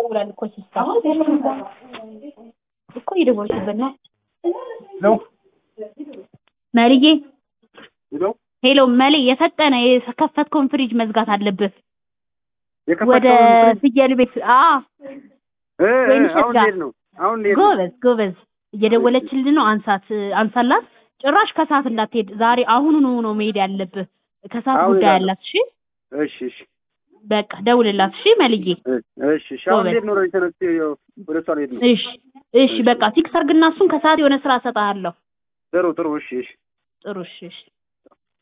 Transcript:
ይደውላል እኮ ሲስተር እኮ እየደወለችበት ነው። ነው መልዬ ነው ሄሎ መሌ የፈጠነ የከፈትከውን ፍሪጅ መዝጋት አለብህ። ወደ የከፈተውን ፍየል ቤት አ እ እ ወይን ሸጋ። አሁን ልሄድ ነው አሁን ልሄድ ነው ጎበዝ ጎበዝ እየደወለችልን ነው። አንሳት አንሳላት። ጭራሽ ከሰዓት እንዳትሄድ ዛሬ አሁኑኑ ነው መሄድ ያለብህ። ከሰዓት አሁን ጉዳይ እሄዳለሁ። አላት። እሺ እሺ እሺ በቃ ደውልላት። እሺ መልዬ እ- እሺ እሺ አሁን ጎበዝ። ልሄድ ነው ወደ ተነስቼ ያው ወደ እሷ ልሄድ ነው እሺ እሺ በቃ ፊክስ አድርግና እሱን ከሰዓት የሆነ ስራ እሰጥሃለሁ። ጥሩ ጥሩ እሺ እሺ ጥሩ እሺ እሺ